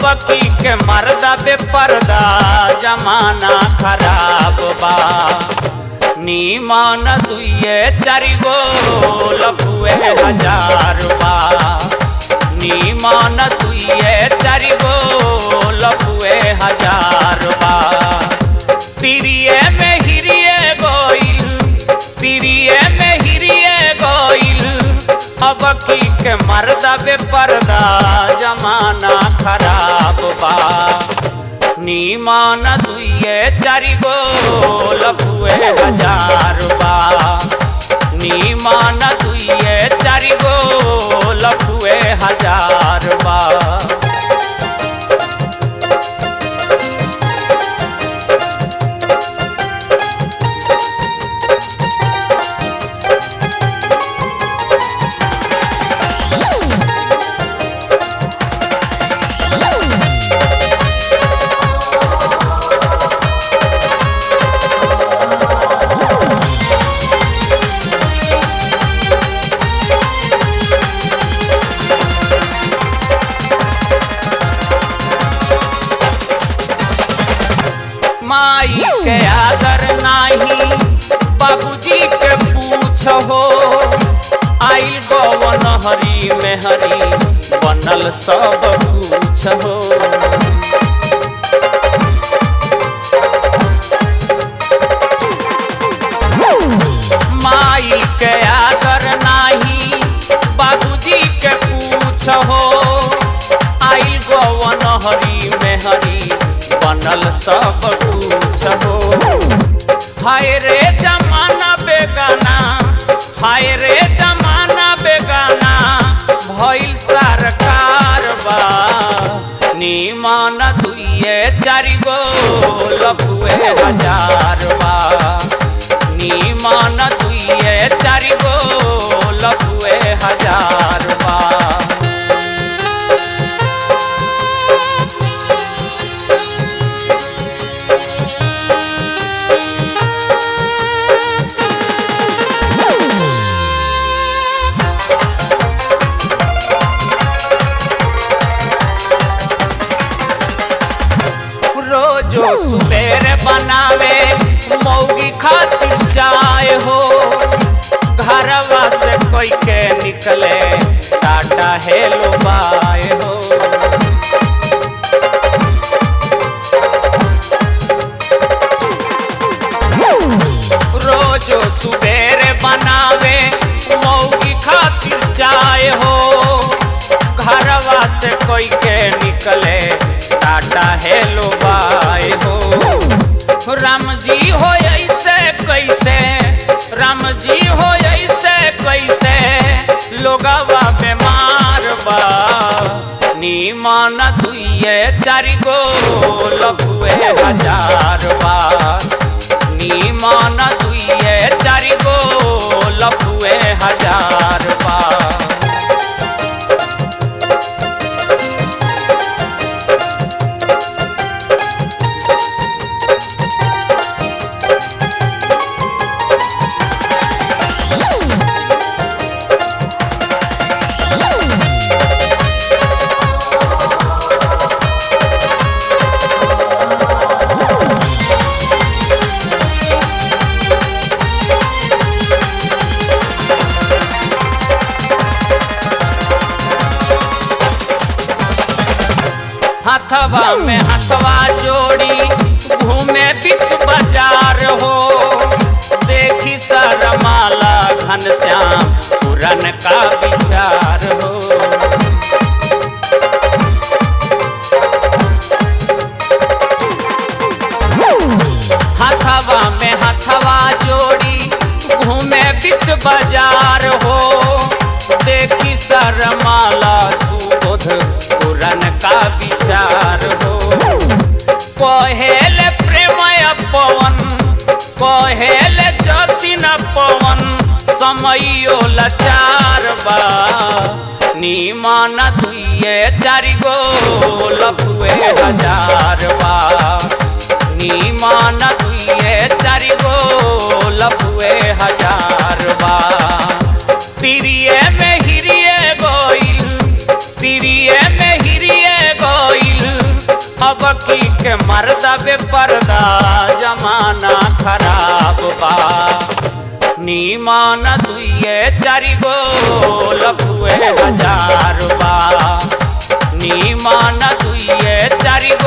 की के मर्दा बेपर्दा जमाना खराब बा नीमन दुइये चारि गो लखुए हजार बा नीमन दुइये चारि गो लखुए हजार बा तिरिये में हिरिये गोइल तिरिये में हिरिये गोइल अब की के मर्दा बेपर्दा जमाना खराब बा नीमान दुइये चारि गो लखुए हजार बा नीमान दुइये चारि गो लखुए हजार बा माई के आदर नाही बाबूजी के पूछ हो आइल गवन हरी में हरी बनल सब कुछ हो माई के आदर नाही बाबूजी के पूछ हो आइल गवन हरी में हरी बनल सब कुछ हो हाय रे जमाना बेगाना हाय रे जमाना बेगाना भइल सरकार बा नीमान दुइये चारि गो लखुए हजार बा नीमान दुइये चारि गो लखुए हजार बा रोजो सुबेरे बनावे मौगी खातिर चाय हो घरवा से कोई के निकले टाटा हेलो बाय हो रोजो सुबेरे बनावे मौगी खातिर चाय हो घरवा से कोई के निकले टाटा हेलो बाय हो राम जी हो ऐसे कैसे राम जी हो ऐसे कैसे लोगवा बीमार बा नीमान दुइये चारि गो लखुए हजार बा नीमान दुइये चारि गो लखुए हजार बा हथवा में हथवा जोड़ी घूमे बीच बाजार हो देखी सरमाला घनश्याम पुरन का विचार हो हथवा में हथवा जोड़ी घूमे बीच बाजार हो देखी सरमाला सुबोध पुरन का विचार हो कहेल प्रेम पवन कहेल जतिन पवन समयो लाचार बा नीमान दुइये चारि गो लखुए हजार बा नीमान दुइये चारि गो लखुए हजार बा तिरिये में हिरिये गोइल तिरिये में हिरिये गोइल की के मर्दा बे पर्दा जमाना खराब बा नीमान दुइये चारि गो लखुए हजार बा नीमान दुइये चारि